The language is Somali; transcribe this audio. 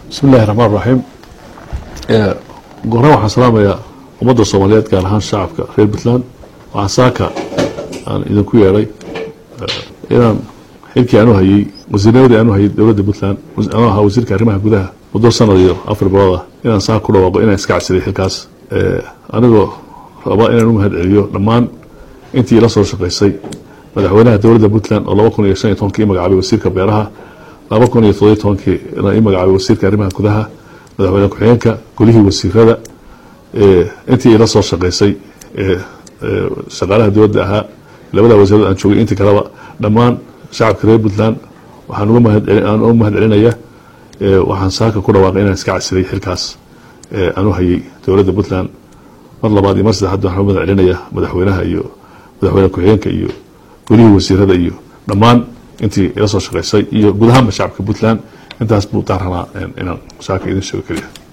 bismi illahi raxmaan raxiim gooraan waxaan salaamayaa ummadda soomaaliyeed gaar ahaan shacabka reer puntland waxaa saaka aan idinku yeedhay inaan xilkii aanu hayey wasiirnimadii aanu hayay dowladda puntland anuu ahaa wasiirka arrimaha gudaha muddo sanad iyo afar bilood ah inaan saaka ku dhawaaqo inaan iska casiday xilkaas anigoo raba inaan u mahad celiyo dhammaan intii ila soo shaqaysay madaxweynaha dowladda puntland oo laba kun iyo shan iyo tobankii i magacaabay wasiirka beeraha laba kun iyo todobiy tobankii i magacaabay wasiirka arrimaha gudaha madaxweyne ku-xigeenka golihii wasiirada intii ila soo shaqaysay shaqaalaha dowladda ahaa labada wasiirad aan joogay intii kaleba dhammaan shacabka reer puntland waxaan uga mahadaan u mahad celinaya waxaan saaka ku dhawaaqay inaan iska casiday xilkaas aanu hayay dowladda puntland mar labaad iyo mar saddexaad waxaan u mahad celinaya madaxweynaha iyo madaxweyne ku-xigeenka iyo golihii wasiirada iyo dhammaan intii ila soo shaqaysay iyo guud ahaanba shacabka puntland intaas buu daaranaa inaan saaka idin sheego keliya